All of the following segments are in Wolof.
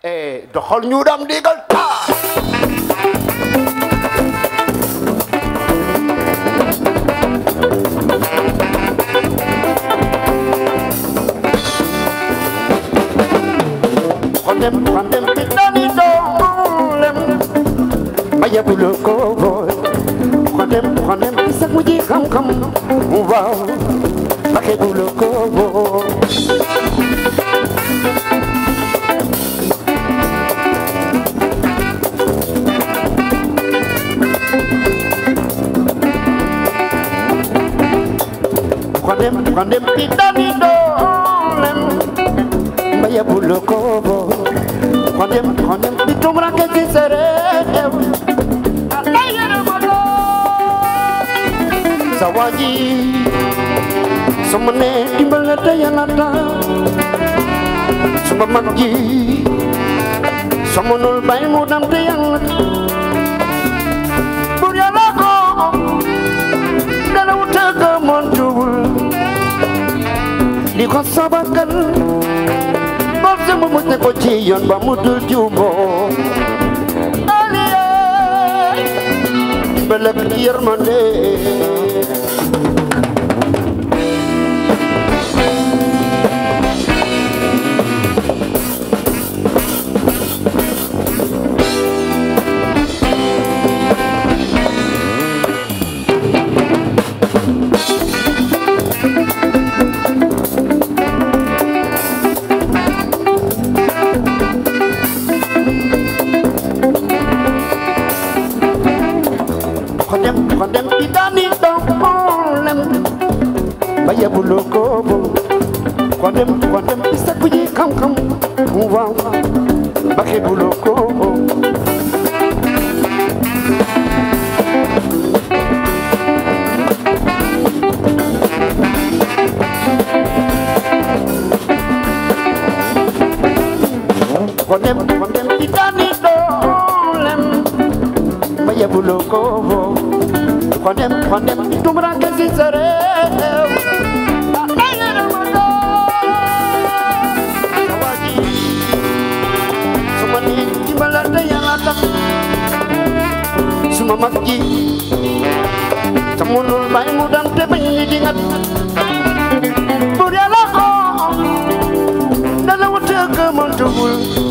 eh doxal ñu dam digal taa xondem xondem ti dani doolem ma yebulu ko boy xondem xondem ti sak mu ji xam-xam waaw ma yebulu ko boy xondem xondem ti dani doolem ma yebulu ko boy xondem xondem ti tumranke ci sa réew alay yërëma sa waaji sama ne dimbal na te yàlla tax sama mag ji sama nul bay mu dam te yàlla tax bur yàlla ko dana wutëgg montuwul li ko sabagal bor sama mu ne ko ci yoon ba mu dul juumoo aliye belek yërmande xondem xondem ti dani doolem ba yebulu ko bo xondem xondem ti sakku ji xam-xam waaw ba xebulu ko bo xondem xondem ti dani doolem ma yebulu ko bo xondem xondem ti tumranke ci sa réew alay yërëma sa waaji suma ni dimbalante yàlla tax suma mag ji sa munul bay mu dam te bañ ñi di ngat bur yàlla ko dana wutëgg mëntugul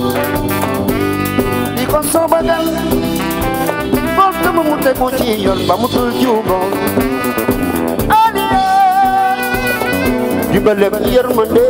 di ko soobagal bor sama mu tegu ci yoon ba mu tul juumo aliye dimbalek yërmande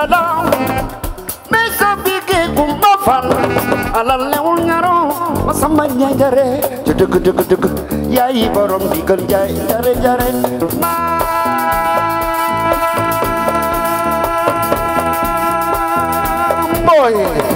dalam mais sa bige gumba fan alal lewul ñaro ma samba ñay jare ca dëgg dëgg dëgg yaay borom digal jaay jare jare maam boy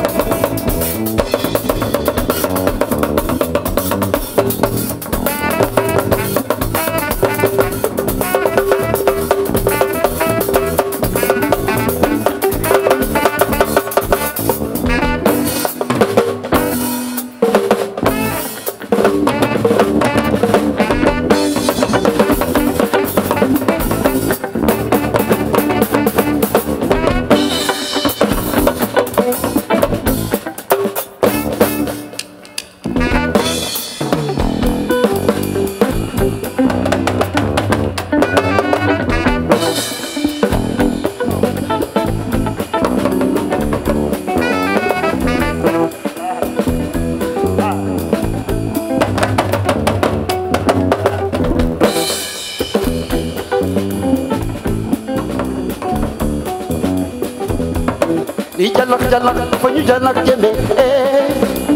di jalak jalak fa ñu jalak jëme eh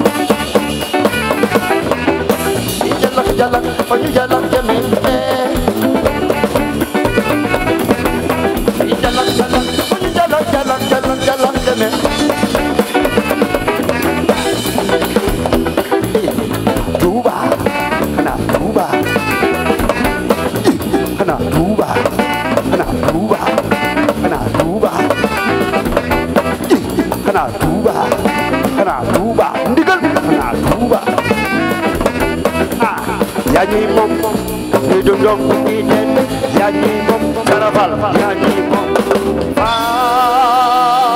di jalak jalak fa ñu jalak jëme eh di jalak jalak fa ñu jalak jalak jalak jalak jëme Tuuba xanaa Tuuba xanaa Tuuba xanaa Tuuba xanaa Tuuba xanaa Tuuba xanaa Tuuba ndigal xanaa Tuuba ah yaa ñuy moom ñuy dundong ñuy den yaa ñuy moom karafal yaa ñuy moom